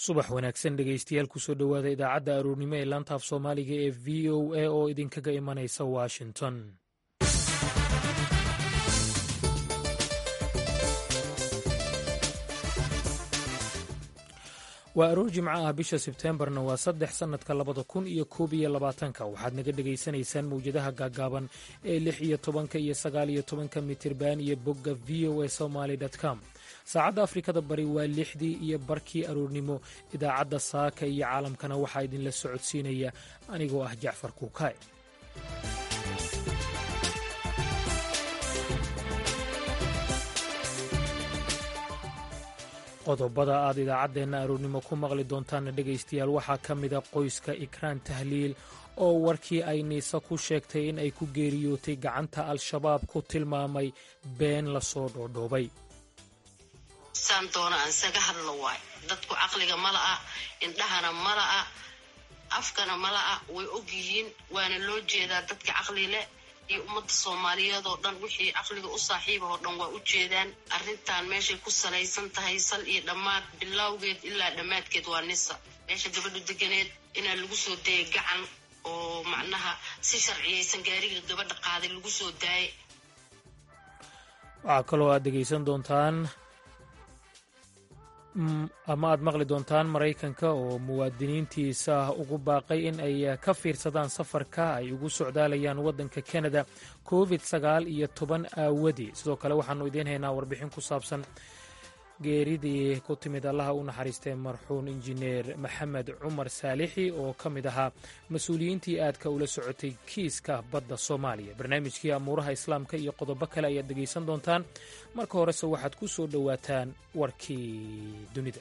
subax wanaagsan dhegeystayaal kusoo dhowaada idaacadda aroornimo ee laanta af soomaaliga ee v o a oo idinkaga imanaysa washington waa aroor jimco ah bisha sebteembarna waa saddex sannadka labada kun iyo koob iyo labaatanka waxaad naga dhegaysanaysaan mawjadaha gaagaaban ee lix iyo tobanka iyo sagaal iyo tobanka mitirban iyo bogga v o a somaly com saacadda afrikada bari waa lixdii iyo barkii aroornimo idaacadda saaka iyo caalamkana waxaa idinla socodsiinaya anigoo ah jacfar kuukaay qodobada aad idaacaddeenna aroornimo ku maqli doontaanna dhegaystayaal waxaa ka mida qoyska ikraan tahliil oo warkii ay niise ku sheegtay in ay ku geeriyootay gacanta al-shabaab ku tilmaamay been lasoo dhoodhoobay saan doona aan isaga hadlo waay dadku caqliga ma la'a indhahana ma la'a afkana ma la'a way og yihiin waana loo jeedaa dadka caqli leh iyo ummadda soomaaliyeed oo dhan wixii caqliga u saaxiiba oo dhan waa u jeedaan arrintan meeshay ku salaysan tahay sal iyo dhammaad bilowgeed ilaa dhammaadkeed waa nisa meesha gabadhu deganeed inaa lagu soo dayay gacan oo macnaha si sharciyaysan gaariga gabadha qaaday lagu soo daayay waxaa kaloo aad dhegaysan doontaan ama aad maqli doontaan maraykanka oo muwaadiniintiisa ugu baaqay in ay ka fiirsadaan safarka ay ugu socdaalayaan waddanka kanada covid sagaal iyo toban aawadii sidoo kale waxaannu idiin haynaa warbixin ku saabsan geeridii ku timid allaha u naxariistay marxuun injineer maxamed cumar saalixi oo ka mid ahaa mas-uuliyiintii aadka ula socotay kiiska badda soomaaliya barnaamijkii amuuraha islaamka iyo qodobo kale ayaad dhegaysan doontaan marka horese waxaad ku soo dhowaataan warkii dunida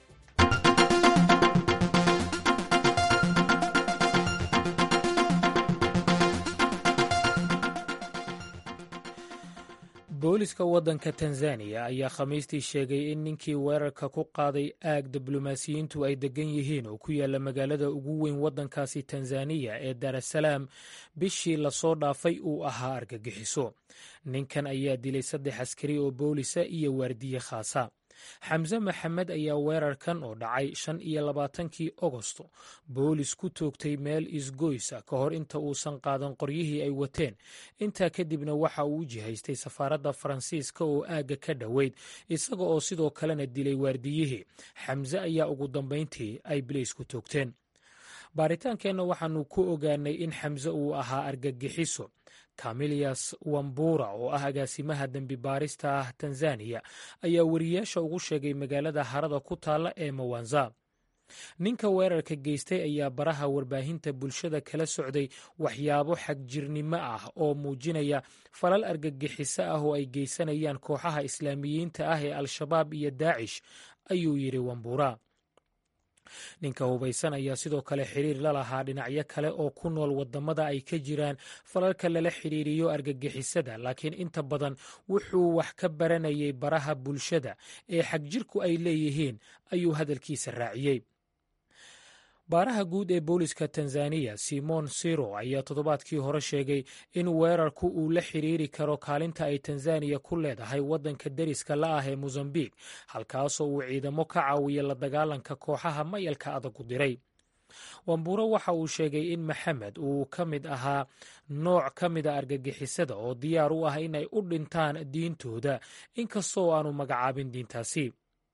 booliska waddanka tanzaniya ayaa khamiistii sheegay in ninkii weerarka ku qaaday aag diblomaasiyiintu ay deggan yihiin oo ku yaalla magaalada ugu weyn waddankaasi tanzaniya ee daarasalaam bishii lasoo dhaafay uu ahaa argagixiso ninkan ayaa dilay saddex askari oo boolisa iyo waardiye khaasa xamse maxamed ayaa weerarkan oo dhacay shan iyo labaatankii ogosto boolis ku toogtay meel isgoysa ka hor inta uusan qaadan qoryihii ay wateen intaa kadibna waxa uu u jihaystay safaaradda faransiiska oo aagga ka dhoweyd isaga oo sidoo kalena dilay waardiyihii xamse ayaa ugu dambayntii ay bilays ku toogteen baaritaankeenna waxaannu ku ogaanay in xamse uu ahaa argagixiso camilias wambura oo ah agaasimaha dembi baarista ah tanzaniya ayaa wariyaasha ugu sheegay magaalada harada ku taalla ee mawanza ninka weerarka geystay ayaa baraha warbaahinta bulshada kala socday waxyaabo xagjirnimo ah oo muujinaya falal argagixiso ah oo ay geysanayaan kooxaha islaamiyiinta ah ee al-shabaab iyo daacish ayuu yidhi wambura ninka hubaysan ayaa sidoo kale xiriir la lahaa dhinacyo kale oo ku nool waddamada ay ka jiraan falalka lala xidhiiriyo argagixisada laakiin inta badan wuxuu wax ka baranayay baraha bulshada ee xagjirku ay leeyihiin ayuu hadalkiisa raaciyey baaraha guud ee booliska tanzaniya simon siro ayaa toddobaadkii hore sheegay in weerarku uu la xiriiri karo kaalinta ay tanzaniya ku leedahay waddanka deriska la ah ee mosambik halkaasoo uu ciidamo ka caawiya la dagaalanka kooxaha mayalka adagu diray wamburo waxa uu sheegay in maxamed uu ka mid ahaa nooc ka mida argagixisada oo diyaar u ah inay u dhintaan diintooda inkastoo aanu magacaabin diintaasi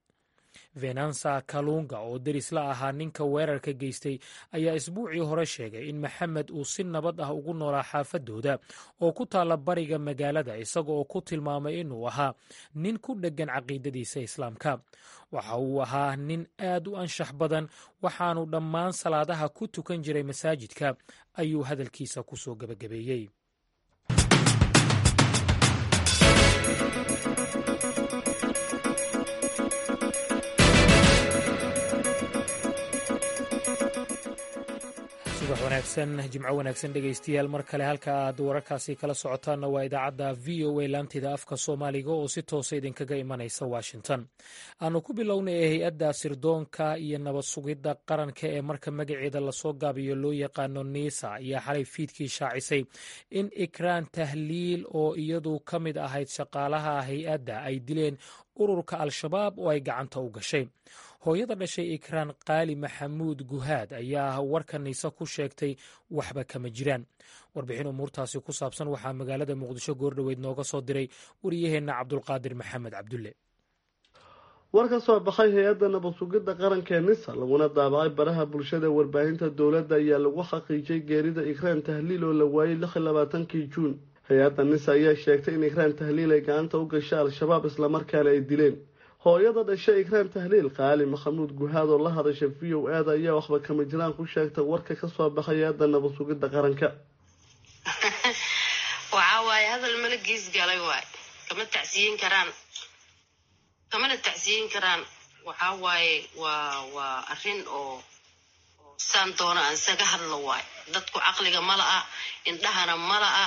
venansa kalunga oo deris la ahaa ninka weerarka geystay ayaa isbuucii hore sheegay in maxamed uu si nabad ah ugu noolaa xaafadooda oo ku taalla bariga magaalada isaga oo ku tilmaamay inuu ahaa nin ku dheggan caqiidadiisa islaamka waxa uu ahaa nin aad u anshax badan waxaanu dhammaan salaadaha ku tukan jiray masaajidka ayuu hadalkiisa ku soo gebagabeeyey subax wanaagsan jimco wanaagsan dhegaystayaal mar kale halka aad wararkaasi kala socotaanna waa idaacadda v o a laantida afka soomaaliga oo si toosa idinkaga imanaysa washington aanu ku bilownay ee hay-adda sirdoonka iyo nabad sugidda qaranka ee marka magaceeda lasoo gaabiyo loo yaqaano niisa ayaa xalay fiidkii shaacisay in ikraan tahliil oo iyadu ka mid ahayd shaqaalaha hay-adda ay dileen ururka al-shabaab oo ay gacanta u gashay hooyada dhashay ikraan qaali maxamuud guhaad ayaa warka nise ku sheegtay waxba kama jiraan warbixin umuurtaasi ku saabsan waxaa magaalada muqdisho goordhoweyd nooga soo diray wariyaheenna cabdulqaadir maxamed cabdulle war ka soo baxay hay-adda nabad sugidda qaranka ee nisa laguna daabacay baraha bulshada warbaahinta dowladda ayaa lagu xaqiijiyay geerida ikraan tahliil oo la waayey lix iyo labaatankii juun hay-adda nisa ayaa sheegtay in ikraan tahliil ay gacanta u gashay al-shabaab islamarkaana ay dileen hooyada dhashay ikraan tahliil qaali maxamuud guhaad oo la hadasha v o aada ayaa waxba kama jiraan ku sheegtay warka ka soo baxay hay-adda nabad sugidda qaranka waxaa waaye hadal mala gees galay waay kama tacsiyin karaan kamana tacsiyin karaan waxaa waaye waa waa arrin oo saan doona aan isaga hadlo waay dadku caqliga ma la-a indhahana ma la-a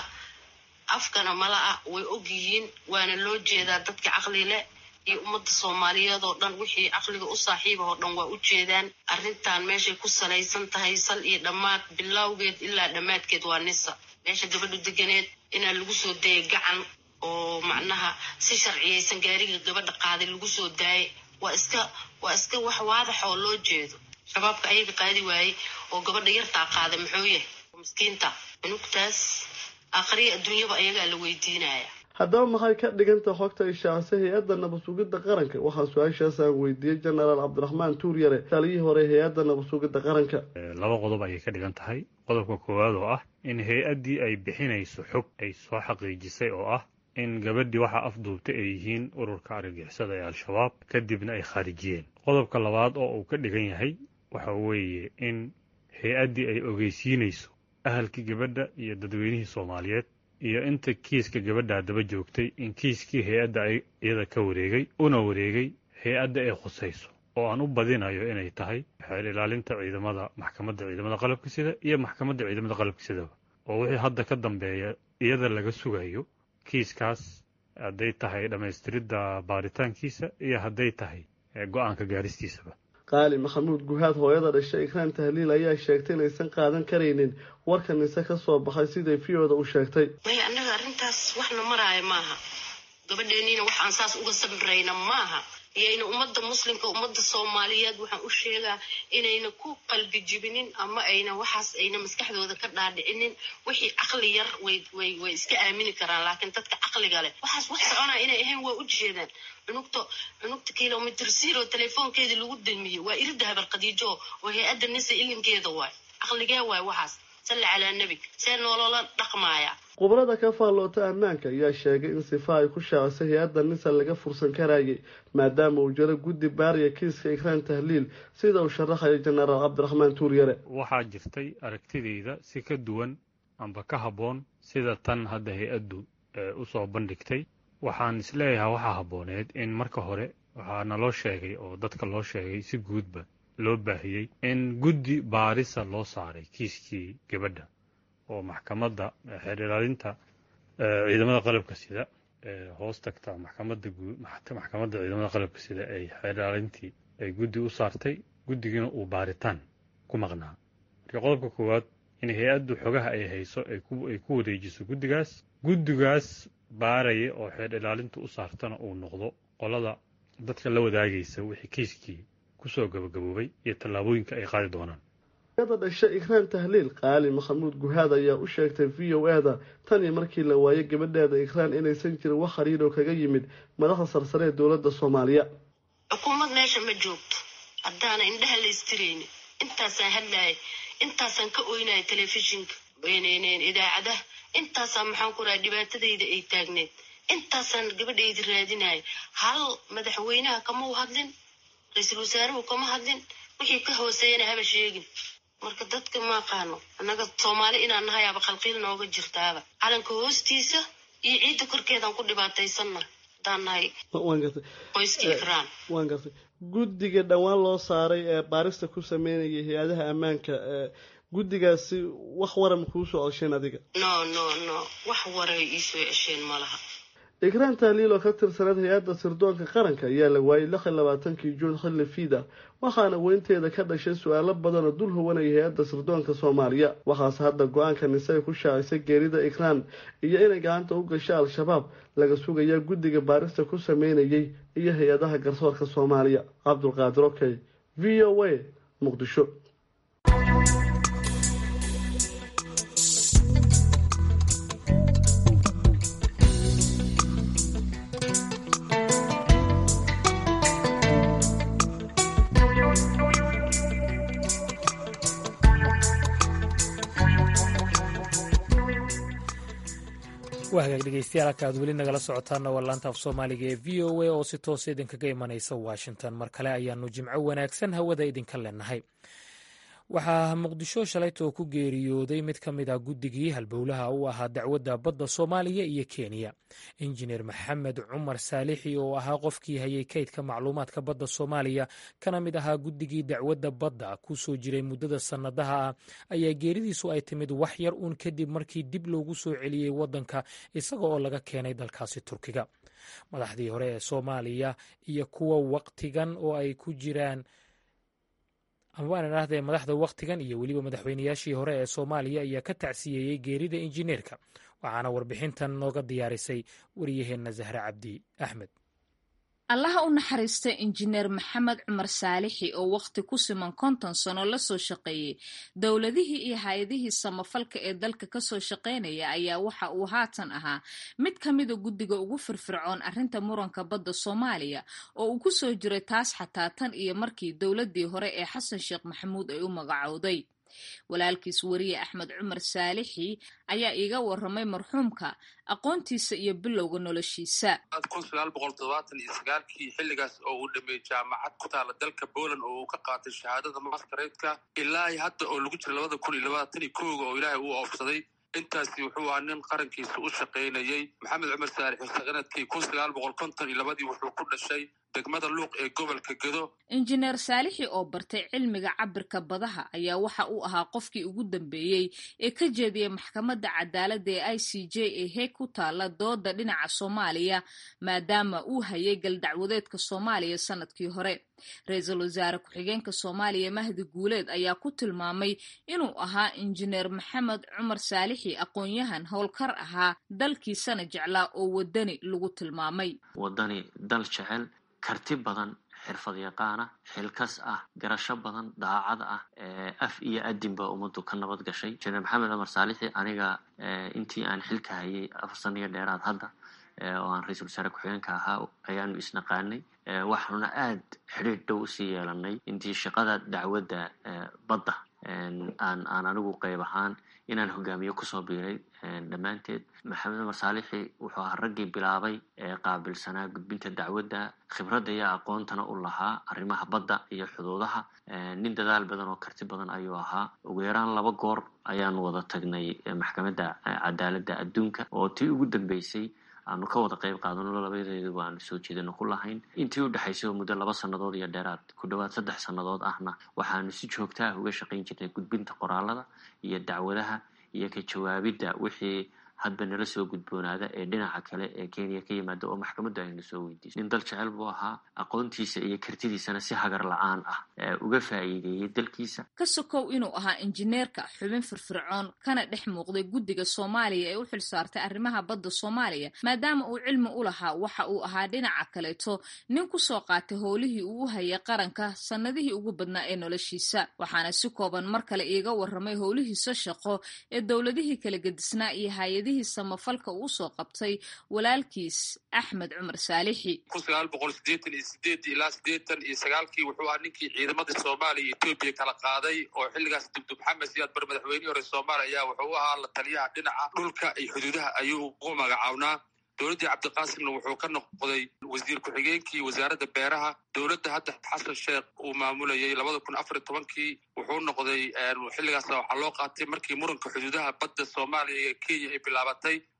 afkana ma la-a way og yihiin waana loo jeedaa dadka caqli leh iyo ummadda soomaaliyeed oo dhan wixii caqliga u saaxiiba oo dhan waa u jeedaan arrintan meeshay ku salaysan tahay sal iyo dhammaad bilowgeed ilaa dhammaadkeed waa nisa meesha gabadhu deganeed inaa lagu soo dayay gacan oo macnaha si sharciyaysan gaariga gabadha qaaday lagu soo daayay waa iska waa iska wax waadax oo loo jeedo shabaabka ayaga qaadi waayey oo gabadha yartaa qaaday muxuu yahay miskiinta cunugtaas aakhriya adduunyaba ayagaa la weydiinaya haddaba maxay ka dhiganta xogta ishaacisay hay-adda nabad sugidda qaranka waxaa su-aashaas aan weydiiyey jenaraal cabdiraxmaan tuuryare taliyii hore hay-adda nabad sugidda qaranka laba qodob ayay ka dhigan tahay qodobka koowaad oo ah in hay-addii ay bixinayso xog ay soo xaqiijisay oo ah in gabadhii waxaa afduubtay ay yihiin ururka argagixisada ee al-shabaab kadibna ay khaarijiyeen qodobka labaad oo uu ka dhigan yahay waxa weeye in hay-addii ay ogeysiinayso ahalkii gabadha iyo dadweynihii soomaaliyeed iyo inta kiiska gabadhaa daba joogtay in kiiskii hay-adda iyada ka wareegay una wareegay hay-adda ay khusayso oo aan u badinayo inay tahay xeel ilaalinta ciidamada maxkamadda ciidamada qalabka sida iyo maxkamadda ciidamada qalabka sidaba oo wixii hadda ka dambeeya iyada laga sugayo kiiskaas hadday tahay dhammaystiridda baaritaankiisa iyo hadday tahay go-aanka gaaristiisaba qaali maxamuud guhaad hooyada dhashay ikraan tahliil ayaa sheegtay inaysan qaadan karaynin warka nise ka soo baxay siday v-oda u sheegtay maya annaga arrintaas waxna maraayo maaha gabadheeniina waxaan saas uga sabrayna maaha iyayna ummadda muslimka ummadda soomaaliyeed waxaan u sheegaa inayna ku qalbi jibinin ama ayna waxaas ayna maskaxdooda ka dhaadhicinin wixii caqli yar way way way iska aamini karaan laakiin dadka caqliga leh waxaas wax soconaa inay ahayn waa u jeedaan cunugta cunugta kilomitr zero telefoonkeedii lagu damiyey waa irida habar khadiijo oo hay-adda nisa ilinkeeda waay caqligee waay waxaas salli calaa nebi see noolola dhaqmaaya khubrada ka faalloota ammaanka ayaa sheegay in sifa ay ku shaacisay hay-adda nisa laga fursan karayay maadaama uu jiro guddi baariya kiiska ikraan tahliil sida uu sharaxayo jenaraal cabdiraxmaan tuuryare waxaa jirtay aragtidayda si ka duwan amba ka habboon sida tan hadda hay-addu usoo bandhigtay waxaan isleeyahay waxaa habbooneed in marka hore waxaa naloo sheegay oo dadka loo sheegay si guudba loo baahiyey in guddi baarisa loo saaray kiiskii gabadha oo maxkamadda xeer ilaalinta ciidamada qalabka sida hoos tagta maxkamadda maxkamadda ciidamada qalabka sida ay xeer ilaalintii ay guddi u saartay guddigiina uu baaritaan ku maqnaa marka qodobka koowaad in hay-addu xogaha ay hayso ay ku wareejiso guddigaas guddigaas baaraya oo xeer ilaalinta u saartana uu noqdo qolada dadka la wadaagaysa wixii kiiskii kusoo gabagaboobay iyo tallaabooyinka ay qaadi doonaan hooyada dhashay ikraan tahliil qaali maxamuud guhaad ayaa u sheegtay v o ada tan iyo markii la waayay gabadheeda ikraan inaysan jirin wax xiriiroo kaga yimid madaxda sarsare ee dowladda soomaaliya xukuumad meesha ma joogto haddaana indhaha la istiraynin intaasaan hadlaayay intaasaan ka oynaya telefishinka idaacadaha intaasaan maxaan ku raha dhibaatadayda ay taagneed intaasaan gabadhayda raadinaya hal madaxweynaha kama u hadlin ra-iisul wasaaruhu kama hadlin wixii ka hooseeyana haba sheegin marka dadka ma aqaano annaga soomaali inaan nahay aba khalqiil nooga jirtaaba calanka hoostiisa iyo ciidda korkeedaan ku dhibaataysanna haddaan nahay qoyska ikraan waan gartay guddiga dhowaan loo saaray ee baarista ku sameynayay hay-adaha ammaanka guddigaasi wax waran kuu soo cesheen adiga no no no wax waray iisoo cesheen ma laha ikraan tahliil oo ka tirsaneed hay-adda sirdoonka qaranka ayaa la waayay lix iyo labaatankii juun xilli fiida waxaana weynteeda ka dhashay su-aalo badan oo dul huwanaya hay-adda sirdoonka soomaaliya waxaase hadda go-aanka nise ay ku shaacisay geerida ikraan iyo inay gacanta u gasho al-shabaab laga sugayaa guddiga baarista ku sameynayay iyo hay-adaha garsoorka soomaaliya cabdulqaadir okey v o a muqdisho waa hagaag dhegeystayaal halka aad weli nagala socotaana waa laanta af soomaaliga ee v o a oo si toosa idinkaga imanaysa washington mar kale ayaanu jimco wanaagsan hawada idinka leenahay waxaa muqdisho shalaytoo ku geeriyooday mid ka mid ah guddigii halbowlaha u ahaa dacwadda badda soomaaliya iyo kenya injineer maxamed cumar saalixi oo ahaa qofkii hayay kaydka macluumaadka badda soomaaliya kana mid ahaa guddigii dacwadda badda ku soo jiray muddada sannadaha ah ayaa geeridiisu ay timid wax yar uun kadib markii dib loogu soo celiyey waddanka isaga oo laga keenay dalkaasi turkiga madaxdii hore ee soomaaliya iyo kuwa waqtigan oo ay ku jiraan ama waan idhaahdee madaxda wakhtigan iyo weliba madaxweynayaashii hore ee soomaaliya ayaa ka tacsiyeeyey geerida injineerka waxaana warbixintan nooga diyaarisay wariyaheenna zahre cabdi axmed allaha u naxariista injineer maxamed cumar saalixi oo wakhti ku siman konton sano lasoo shaqeeyey dowladihii iyo hay-adihii samafalka ee dalka kasoo shaqeynaya ayaa waxa uu haatan ahaa mid ka mida guddiga ugu firfircoon arrinta muranka badda soomaaliya oo uu kusoo jiray taas xataa tan iyo markii dowladii hore ee xasan sheekh maxamuud ay u magacowday walaalkiis weriye axmed cumar saalixi ayaa iiga waramay marxuumka aqoontiisa iyo bilowga noloshiisa kun sagaal boqol todobaatan iyo sagaalkii xilligaas oo uu dhameeyey jaamacad ku taala dalka poland oo uu ka qaatay shahaadada maskareedka ilaa hadda oo lagu jira labada kun iyo labaatan iyo kooga oo ilaahay uu oofsaday intaasi wuxuu ahaa nin qarankiisa u shaqaynayey maxamed cumar saalixi sanadkii kun sagaal boqol konton iyo labadii wuxuu ku dhashay degmada luuq ee gobolka gedo injineer saalixi oo bartay cilmiga cabirka badaha ayaa waxa uu ahaa qofkii ugu dambeeyey ee ka jeediyey maxkamadda cadaaladda ee i c j ee heeg ku taala dooda dhinaca soomaaliya maadaama uu hayay galdacwadeedka soomaaliya sanadkii hore ra-iisul wasaare ku-xigeenka soomaaliya mahdi guuleed ayaa ku tilmaamay inuu ahaa injineer maxamed cumar saalixi aqoon-yahan howlkar ahaa dalkiisana jeclaa oo wadani lagu tilmaamay wadani dal jecel karti badan xirfad yaqaana xilkas ah garasho badan daacad ah af iyo adinba ummaddu ka nabad gashay injineer maxamed cumar saalixi aniga intii aan xilka hayay afar sano iyo dheeraad hadda oo aan ra-iisul wasaare ku-xigeenka ahaa ayaanu isnaqaanay waxaanuna aad xidhiir dhow usii yeelanay intii shaqada dacwadda badda aan aan anigu qayb ahaan inaan hogaamiye kusoo biiray dhammaanteed maxamed cumar saalixi wuxuu ahaa raggii bilaabay ee qaabilsanaa gudbinta dacwadda khibradda iyo aqoontana u lahaa arrimaha badda iyo xuduudaha nin dadaal badan oo karti badan ayuu ahaa ugu yaraan laba goor ayaanu wada tagnay maxkamadda cadaaladda adduunka oo tii ugu dambeysay aanu ka wada qayb qaadano labadeeduba aanu soo jeedano ku lahayn intii u dhexaysay oo muddo laba sannadood iyo dheeraad ku dhowaad saddex sannadood ahna waxaanu si joogta ah uga shaqayn jirnay gudbinta qoraalada iyo dacwadaha iyo ka jawaabidda wixii hadba nala soo gudboonaada ee dhinaca kale ee kenya ka yimaada oo maxkamaddu ayna soo weydiisay nin dal jecel buu ahaa aqoontiisa iyo kartidiisana si hagar la-aan ah uga faa'iideeyey dalkiisa ka sokow inuu ahaa injineerka xubin firfircoon kana dhex muuqday guddiga soomaaliya ee u xil saartay arrimaha badda soomaaliya maadaama uu cilmi u lahaa waxa uu ahaa dhinaca kaleeto nin kusoo qaatay howlihii uu u hayay qaranka sannadihii ugu badnaa ee noloshiisa waxaana si kooban mar kale iiga waramay howlihiisa shaqo ee dowladihii kala gedisnaa iyo hay-adihii samafalka uu soo qabtay walaalkiis axmed cumar saalixi kun sagaal boqol sideetan iyo sideed ilaa sideetan iyo sagaalkii wuxuu ahaa ninkii ciidamadii soomaaliya iyo etoobiya kala qaaday oo xilligaas dubdub maxamed siyaad bar madaxweynihii hore soomaaliya ayaa wuxuu ahaa la taliyaha dhinaca dhulka iyo xuduudaha ayuu ugu magacawnaa dowladdii cabdiqaasimna wuxuu ka noqday wasiir ku-xigeenkii wasaaradda beeraha dowladda hadda xasan sheekh uu maamulayay labada kun afar iyo tobankii wuxuu noqday xilligaas waxaa loo qaatay markii muranka xuduudaha badda soomaaliya iyo kenya ay bilaabatay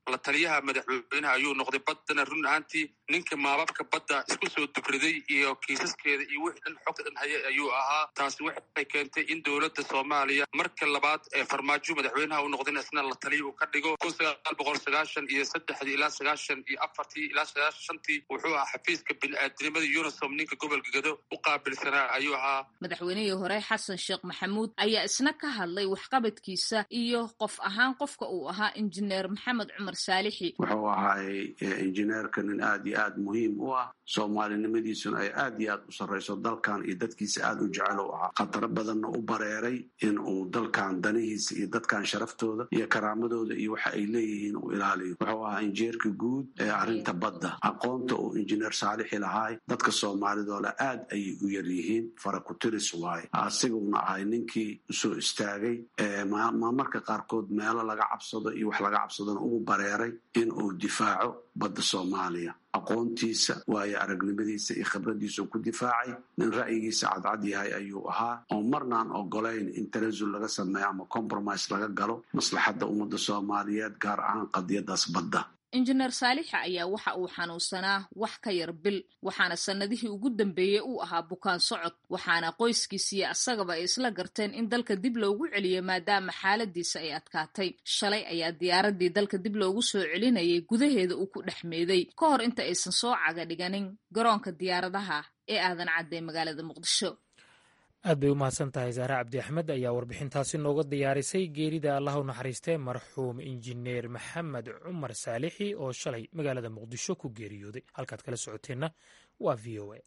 la taliyaha madaxweynaha ayuu noqday baddana run ahaantii ninka maababka badda isku soo dubriday iyo kiisaskeeda iyo wixii dhan xogta dhan hayay ayuu ahaa taasi waxay keentay in dowladda soomaaliya marka labaad ee farmaajo madaxweynaha u noqdayna isna la taliya uu ka dhigo kun sagaal boqol sagaashan iyo saddexdii ilaa sagaashan iyo afartii ilaa sagaashan shantii wuxuu ahaa xafiiska bini-aadinimada unisom ninka gobolka gado u qaabilsanaa ayuu ahaa madaxweynihii hore xasan sheekh maxamuud ayaa isna ka hadlay waxqabadkiisa iyo qof ahaan qofka uu ahaa injineer maxamed cumar saalixi wuxuu ahaay injineerka nin aad iyo aad muhiim u ah soomaalinimadiisuna ay aad iyo aad u sarrayso dalkan iyo dadkiisa aad u jecel u ahaa khataro badanna u bareeray in uu dalkan danihiisa iyo dadkan sharaftooda iyo karaamadooda iyo waxa ay leeyihiin uu ilaaliyo wuxuu ahaa injineerka guud ee arrinta badda aqoonta uu injineer saalixi lahaay dadka soomaalidoola aad ayay u yar yihiin farakutiris waaye asiguna ahay ninkii usoo istaagay marmarka qaarkood meelo laga cabsado iyo wax laga cabsadona ugu bareeray in uu difaaco badda soomaaliya aqoontiisa waayo aragnimadiisa iyo khibradiisa uu ku difaacay nin ra'yigiisa cadcad yahay ayuu ahaa oo marnaan ogolayn in tanasul laga sameeyo ama compromise laga galo maslaxadda ummadda soomaaliyeed gaar ahaan qadiyadaas badda injineer saalixa ayaa waxa uu xanuunsanaa wax ka yar bil waxaana sannadihii ugu dambeeyey uu ahaa bukaan socod waxaana qoyskiisiiyo asagaba ay isla garteen in dalka dib loogu celiyo maadaama xaaladiisa ay adkaatay shalay ayaa diyaaradii dalka dib loogu soo celinayay gudaheeda uu ku dhex meeday ka hor inta aysan soo caga dhiganin garoonka diyaaradaha ee aadan cadday magaalada muqdisho aad bay u mahadsan tahay saare cabdi axmed ayaa warbixintaasi nooga diyaarisay geerida allah u naxariistee marxuum injineer maxamed cumar saalixi oo shalay magaalada muqdisho ku geeriyooday halkaad kala socoteenna waa v o a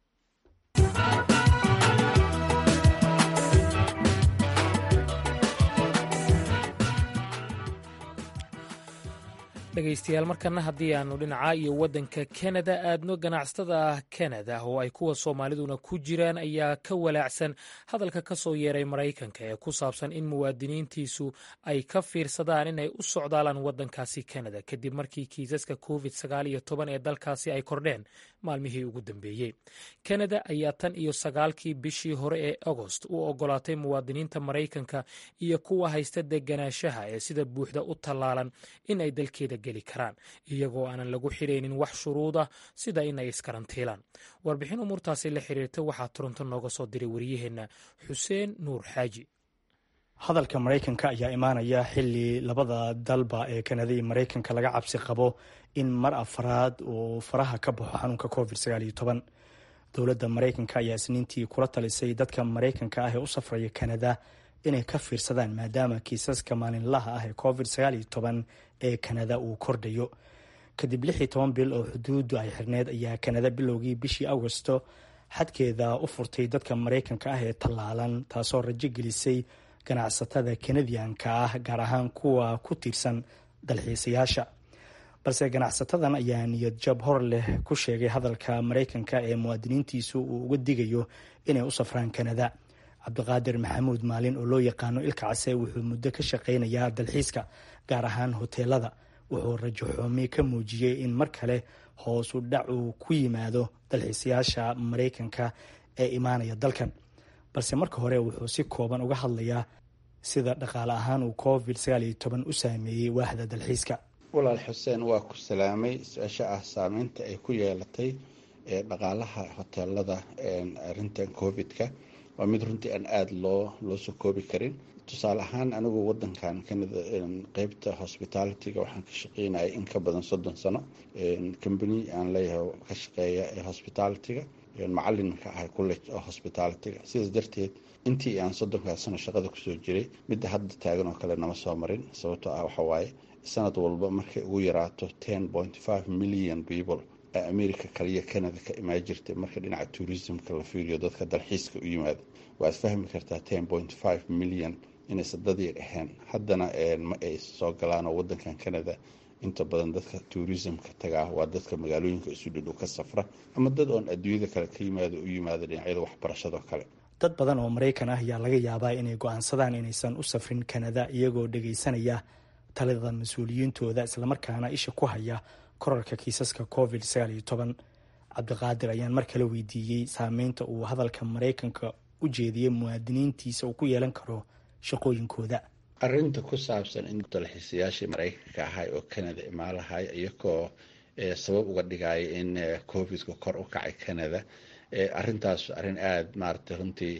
dhegaystayaal markana haddii aanu dhinaca iyo waddanka kanada aadno ganacsatada kanada oo ay kuwa soomaaliduna ku jiraan ayaa ka walaacsan hadalka ka soo yeeray maraykanka ee ku saabsan in muwaadiniintiisu ay ka fiirsadaan inay u socdaalaan waddankaasi kanada kadib markii kiisaska covid sagaal iyo toban ee dalkaasi ay kordheen maalmihii ugu dambeeyey kanada ayaa tan iyo sagaalkii bishii hore ee agost u ogolaatay muwaadiniinta maraykanka iyo kuwa haysta deganaanshaha ee sida buuxda u tallaalan in ay dalkeeda geli karaan iyagoo aanan lagu xidhaynin wax shuruud ah sida inay iskarantiilaan warbixin umuurtaasi la xiriirta waxaa toronto nooga soo diray wariyaheenna xuseen nuur xaaji hadalka maraykanka ayaa imaanaya xili labada dalba ee kanada iyo maraykanka laga cabsi qabo in mar afaraad uu faraha ka baxo xanuunka covid sagaaliyo dowladda maraykanka ayaa isniintii kula talisay dadka maraykanka ah ee u safraya kanada inay ka fiirsadaan maadaama kiisaska maalinlaha ah ee covid sagaaliyo toban ee kanada uu kordhayo kadib lix iyo toban bil oo xuduuddu ay xirneyd ayaa kanada bilowgii bishii agosto xadkeeda u furtay dadka maraykanka ah ee tallaalan taasoo rajo gelisay ganacsatada kanadiyanka ah gaar ahaan kuwa ku tiirsan dalxiisayaasha balse ganacsatadan ayaa niyad jab hor leh ku sheegay hadalka maraykanka ee muwaadiniintiisu uu uga digayo inay u safraan kanada cabdiqaadir maxamuud maalin oo loo yaqaano ilka case wuxuu muddo ka shaqaynayaa dalxiiska gaar ahaan hoteelada wuxuu rajo xoomi ka muujiyey in mar kale hoosu dhac uu ku yimaado dalxiisayaasha maraykanka ee imaanaya dalkan balse marka hore wuxuu si kooban uga hadlayaa sida dhaqaale ahaan uu covid sagaaliyo toban u saameeyey waaxda dalxiiska walaal xuseen waa ku salaamay su-aasha ah saameynta ay ku yeelatay ee dhaqaalaha hoteelada arintan covid-ka waa mid runtii aan aada loo loo soo koobi karin tusaale ahaan anigu wadankan kanada qeybta hospitalityga waxaan ka shaqeynayay in ka badan soddon sano combany aan leeyahay ka shaqeeya ee hospitalityga macalinka ah college oo hospitalityga sidaas darteed intii aan soddonkaas sano shaqada kusoo jiray midda hadda taagan oo kale nama soo marin sababtoo ah waxawaaye sanad walba markay ugu yaraato ten point five million people ee america kaliya canada ka imaan jirtay marka dhinaca tourismka la fiiriyo dadka dalxiiska u yimaada waaad fahmi kartaa ten point five million inaysan dadii dhexeen haddana ma ay soo galaanoo wadankan canada inta badan dadka tourismka tagaa waa dadka magaalooyinka isu dhidhow ka safra ama dad oon adduunyada kale ka yimaado u yimaada dhinacyada waxbarashadoo kale dad badan oo maraykan ah ayaa laga yaabaa inay go-aansadaan inaysan u safrin kanada iyagoo dhagaysanaya talada mas-uuliyiintooda islamarkaana isha ku haya korarka kiisaska covid sagaaliyo toban cabdiqaadir ayaan mar kale weydiiyey saameynta uu hadalka maraykanka u jeediyey muwaadiniintiisa uu ku yeelan karo shaqooyinkooda arinta ku saabsan in dalxiisayaashii maraykanka ahay oo canada imaalahay iyagoo sabab uga dhigaya in covidka kor u kacay canada arintaas arrin aada maaragtay runtii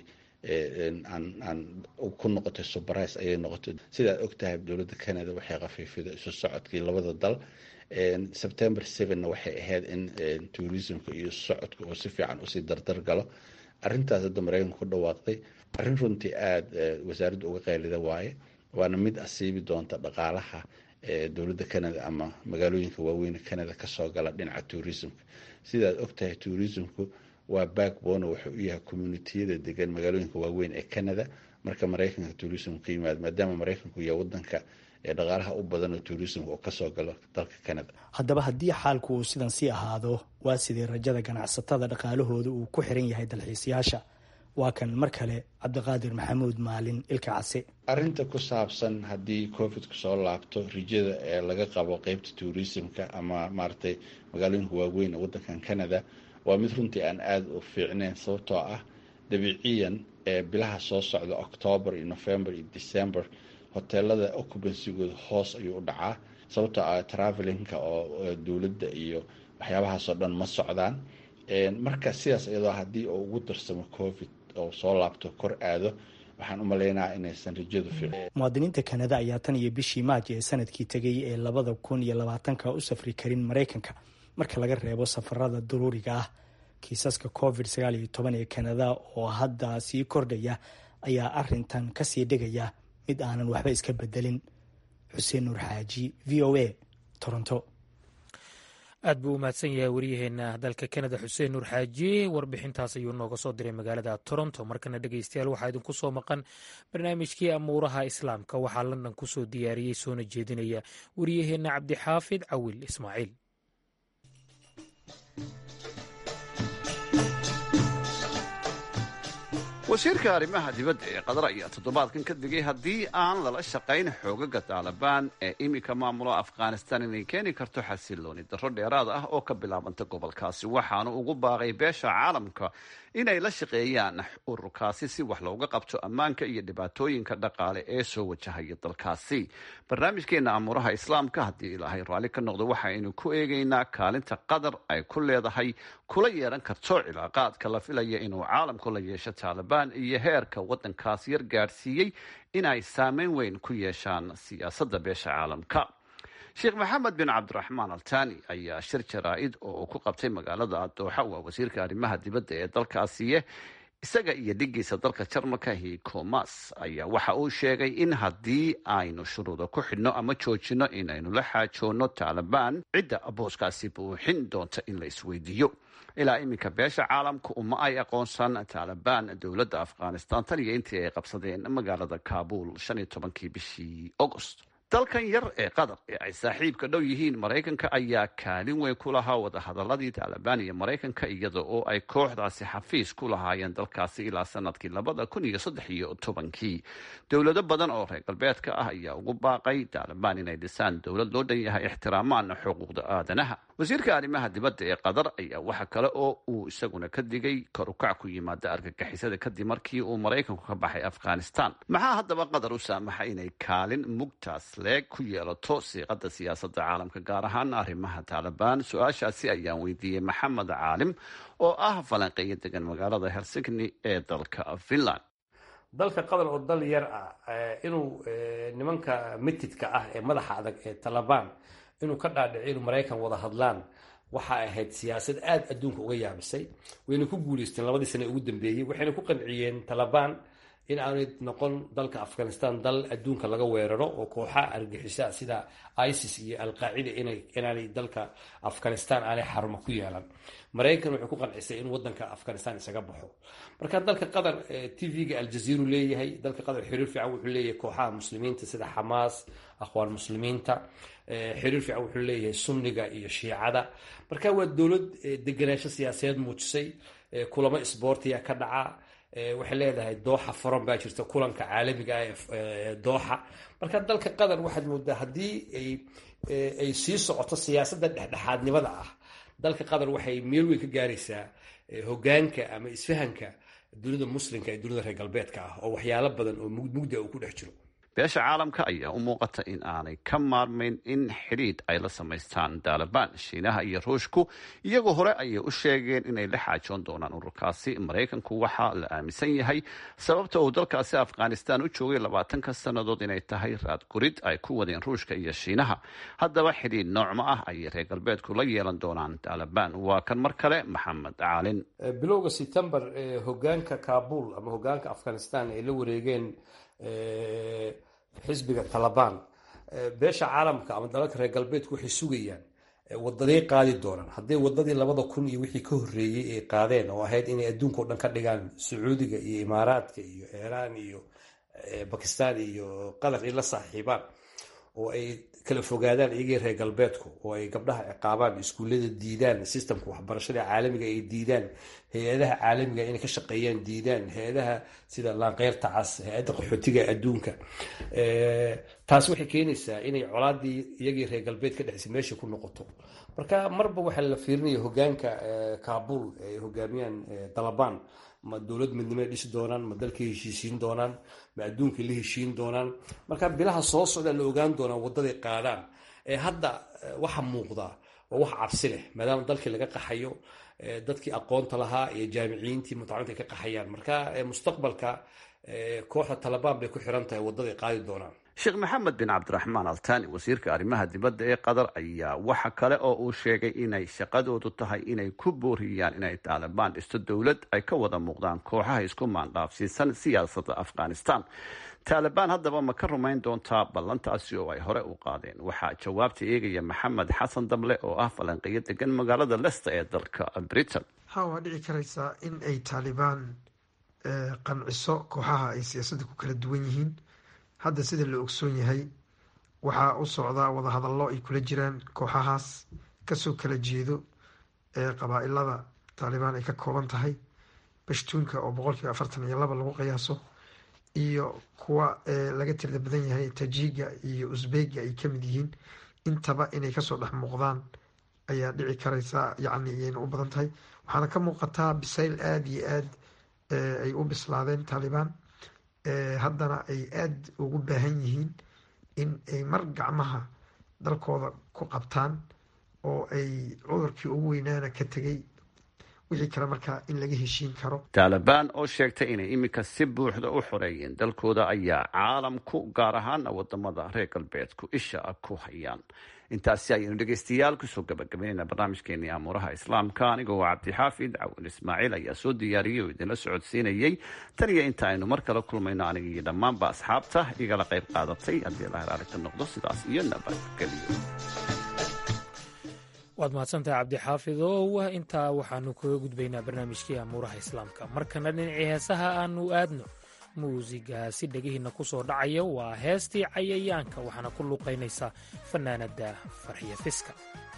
aan ku noqotay subarais ayay noqotay sidaad ogtahay dowladda canada waxay khafiifiday isu socodkii labada dal september sevenna waxay ahayd in tourismka iyo socodka uu si fiican usii dardar galo arintaas hadda maraykanka ku dhawaaqday arrin runtii aada wasaaradda uga qaylida waaye waana mid asiibi doonta dhaqaalaha dowladda canada ama magaalooyinka waaweyn canada kasoo gala dhinaca tourismka sidaad ogtahay tourismku waa backbone wuxuu u yahay communitiyada degan magaalooyinka waaweyn ee canada marka maraykanka tourism ka yimaado maadaama maraykanku yahay wadanka ee dhaqaalaha u badan oo tourismka oo kasoo galo dalka canada haddaba haddii xaalku uu sidan sii ahaado waa sidii rajada ganacsatada dhaqaalahooda uu ku xiran yahay dalxiisayaasha waa kan mar kale cabdiqaadir maxamuud maalin ilka case arinta ku saabsan haddii covidku soo laabto rijada ee laga qabo qeybta tourismka ama maaragtay magaalooyinka waaweyn ee wadankan canada waa mid runtii aan aada u fiicneyn sababtoo ah dabiiciyan ee bilaha soo socda octoober iyo november iyo december hoteelada occubancygooda hoos ayuu u dhacaa sababtoo ah travelinka oo dowladda iyo waxyaabahaasoo dhan ma socdaan marka sidaas iyadoo haddii uu ugu darsamo covid oo soo laabto kor aado waxaan u maleynaha inaysan rajadu fiicin muwaadiniinta kanada ayaa tan iyo bishii maaj ee sanadkii tegay ee labada kun iyo labaatanka u safri karin maraykanka marka laga reebo safarada daruuriga ah kiisaska covid sagaal iyo toban ee kanada oo hadda sii kordhaya ayaa arintan kasii dhigaya mid aanan waxba iska bedelin xuseen nuur xaaji v o a toronto aad buu u mahadsan yahay waryaheena dalka kanada xuseen nuur xaaji warbixintaas ayuu nooga soo diray magaalada toronto markana dhegeystayaal waxaa idinku soo maqan barnaamijkii amuuraha islaamka waxaa london kusoo diyaariyey soona jeedinaya waryaheena cabdixaafid cawil ismaaciil wasiirka arrimaha dibadda ee qatar ayaa toddobaadkan ka digay haddii aan lala shaqayn xoogaga taalibaan ee iminka maamula afghanistan inay keeni karto xasilooni darro dheeraad ah oo ka bilaabanta gobolkaasi waxaanu ugu baaqay beesha caalamka inay la shaqeeyaan ururkaasi si wax looga qabto ammaanka iyo dhibaatooyinka dhaqaale ee soo wajahaya dalkaasi barnaamijkeena amuuraha islaamka haddii ilaahay raalli ka noqdo waxaynu ku eegaynaa kaalinta qatar ay ku leedahay kula yeelan karto cilaaqaadka la filaya inuu caalamku la yeesho taalibaan iyo heerka waddankaas yar gaadhsiiyey inay saameyn weyn ku yeeshaan siyaasadda beesha caalamka sheekh maxamed bin cabdiraxmaan altani ayaa shir jaraa-id oo uu ku qabtay magaalada dooxa waa wasiirka arrimaha dibadda ee dalkaasiye isaga iyo dhigiisa dalka jarmalka hikomas ayaa waxa uu sheegay in haddii aynu shuruuda ku xidhno ama joojino inaynu la xaajoonno taalibaan cidda booskaasi buuxin doonta in la isweydiiyo ilaa iminka beesha caalamka uma ay aqoonsan taalibaan dowladda afghanistan tan iyo intii ay qabsadeen magaalada kaabul shan iyo tobankii bishii agost dalkan yar ee qatar ee ay saaxiibka dhow yihiin maraykanka ayaa kaalin weyn ku lahaa wadahadaladii taalibaan iyo maraykanka iyada oo ay kooxdaasi xafiis ku lahaayeen dalkaasi ilaa sanadkii labada kun iyo saddex iyo tobankii dowlado badan oo reer galbeedka ah ayaa ugu baaqay taalibaan inay dhisaan dowlad loo dhan yahay ixtiraamaan xuquuqda aadanaha wasiirka arrimaha dibadda ee qatar ayaa waxa kale oo uu isaguna ka digay korukac ku yimaada argagixisada kadib markii uu maraykanku ka baxay afghanistan maxaa haddaba qatar u saamaxa inay kaalin mugtaas leeg ku yeelato siiqada siyaasadda caalamka gaar ahaan arrimaha taalibaan su-aashaasi ayaan weydiiyey maxamed caalim oo ah falanqeeyo degan magaalada helsigni ee dalka finland dalka qatar oo dal yar ah inuu nimanka mitidka ah ee madaxa adag ee talabaan inuu ka dhaadhico inuu maraykan wada hadlaan waxa ahayd siyaasad aada adduunka uga yaabisay wayna ku guuleysteen labadii sane ugu dambeeyey waxayna ku qanciyeen talabaan in aanay noqon dalka afghanistan dal adduunka laga weeraro oo kooxa argixisa sida isis iyo alqaacida inaanay dalka afghanistan aanay xarumo ku yeelan maraykan wuxuu ku qancisay in wadanka afghanistan isaga baxo marka dalka qatar tv-ga aljaziiru leeyahay dalka qatar xiriir fiican wuxuu leeyahay kooxaha muslimiinta sida xamaas akhwaan muslimiinta xiriir fiican wuxuu leeyahay sunniga iyo shiicada marka waa dowlad deganaansho siyaasadeed muujisay kulamo isboortiya ka dhaca waxay leedahay dooxa foran baa jirta kulanka caalamiga ah ee dooxa marka dalka qatar waxaad moodaa haddii ay sii socoto siyaasadda dhexdhexaadnimada ah dalka qatar waxay meel weyn ka gaaraysaa hogaanka ama isfahanka dunida muslimka ee dunida reer galbeedka ah oo waxyaalo badan oo mugda uu ku dhex jiro beesha caalamka ayaa u muuqata in aanay ka maarmayn in xidhiidh ay la samaystaan taalibaan shiinaha iyo ruushku iyagoo hore ayay u sheegeen inay la xaajoon doonaan ururkaasi maraykanku waxaa la aaminsan yahay sababta uu dalkaasi afghanistan u joogay labaatanka sannadood inay tahay raadgurid ay ku wadeen ruushka iyo shiinaha haddaba xidhiidh noocma ah ayay reer galbeedku la yeelan doonaan taalibaan waa kan mar kale maxamed caalin bilowga september hogaanka kabul ama hogaanka afghanistan ay la wareegeen xisbiga talabaan beesha caalamka ama dalalka reer galbeedku waxay sugayaan wadaday qaadi doonaan hadday wadadii labada kun iyo wixii ka horreeyey ay qaadeen oo ahayd inay adduunka o dhan ka dhigaan sacuudiga iyo imaaraadka iyo iiraan iyo bakistan iyo qatar ay la saaxiibaan oo ay kala fogaadaan iyagii reer galbeedku oo ay gabdhaha ciqaabaan iskuullada diidaan sistamka waxbarashada caalamiga ay diidaan hay-adaha caalamiga inay ka shaqeeyaan diidaan hay-adaha sida laanqeyrta cas hay-adda qaxootiga adduunka taas waxay keenaysaa inay colaadii iyagii reer galbeed ka dhexisay meesha ku noqoto marka marba waxaa la fiirinaya hogaanka kabul ay hogaamiyaan dalabaan ma dowlad midnimo ay dhisi doonaan ma dalkay heshiisiin doonaan ma adduunkay la heshiin doonaan marka bilaha soo socda la ogaan doonaa wadaday qaadaan ee hadda waxa muuqda waa wax cabsi leh maadaama dalkii laga qaxayo dadkii aqoonta lahaa iyo jaamiciyiintii mutacaliminta ay ka qaxayaan marka mustaqbalka kooxda talabaan bay ku xiran tahay wadaday qaadi doonaan sheekh maxamed bin cabdiraxmaan altani wasiirka arrimaha dibadda ee qatar ayaa waxa kale oo uu sheegay inay shaqadoodu tahay inay ku booriyaan inay taalibaan dhisto dowlad ay ka wada muuqdaan kooxaha isku maandhaafsiisan siyaasadda afghanistan taalibaan haddaba ma ka rumayn doontaa ballantaasi oo ay hore u qaadeen waxaa jawaabta eegaya maxamed xasan dable oo ah falanqeyo degan magaalada lester ee dalka britain ha waa dhici karaysaa in ay taalibaan qanciso kooxaha ay siyaasadda ku kala duwan yihiin hadda sida la ogsoon yahay waxaa u socdaa wadahadallo ay kula jiraan kooxahaas kasoo kala jeedo ee qabaa-ilada taalibaan ay ka kooban tahay bashtuunka oo boqolkiiba afartan iyo laba lagu qiyaaso iyo kuwa laga tirda badan yahay tajiga iyo usbega ay kamid yihiin intaba inay kasoo dhex muuqdaan ayaa dhici karaysa yacni iyayna u badan tahay waxaana ka muuqataa bisayl aada iyo aad ay u bislaadeen taalibaan haddana ay aada ugu baahan yihiin in ay mar gacmaha dalkooda ku qabtaan oo ay cudurkii ugu weynaana ka tegay wixii kale markaa in laga heshiin karo taalibaan oo sheegtay inay iminka si buuxda u xoreeyeen dalkooda ayaa caalamku gaar ahaana wadamada reer galbeedku isha ku hayaan intaasi ayaynu dhegeystayaal kusoo gabagabeynayna barnaamijkeenii amuuraha islaamka anigoo cabdixaafid cawin ismaaciil ayaa soo diyaariyey oo idinla socodsiinayey tan iyo inta aynu mar kale kulmayno aniga iyo dhammaanba asxaabta igala qayb qaadatay haddii allah raali ka noqdo sidaas iyo nabadgelyo waad mahadsantahay cabdixaafid oo intaa waxaanu kaga gudbaynaa barnaamijkii amuuraha islaamka markana dhinacii heesaha aanu aadno muusigaasi dhegihiinna ku soo dhacaya waa heestii cayayaanka waxaana ku luuqaynaysaa fannaanadda farxiya fiska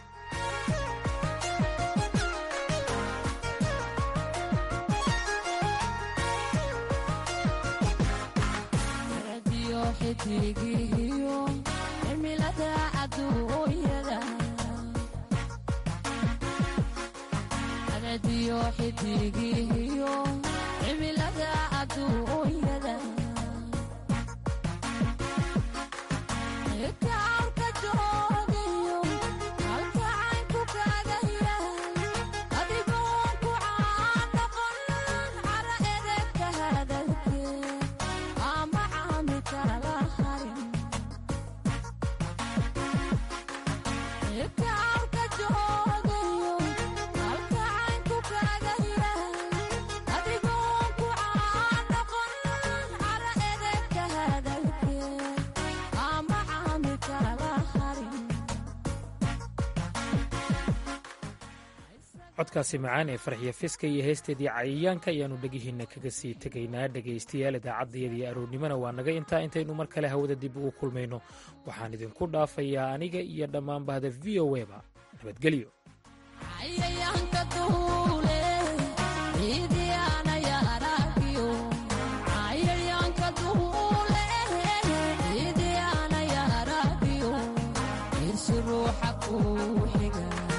codkaasi macaan ee farxiya fiska iyo heesteedii cayayaanka ayaannu dhegihiinna kaga sii tegaynaa dhegaystayaal idaacaddayadii aroornimona waa naga intaa intaynu mar kale hawada dib ugu kulmayno waxaan idinku dhaafayaa aniga iyo dhammaan bahda v o eba nabadgelyo ruuxa kuu xiga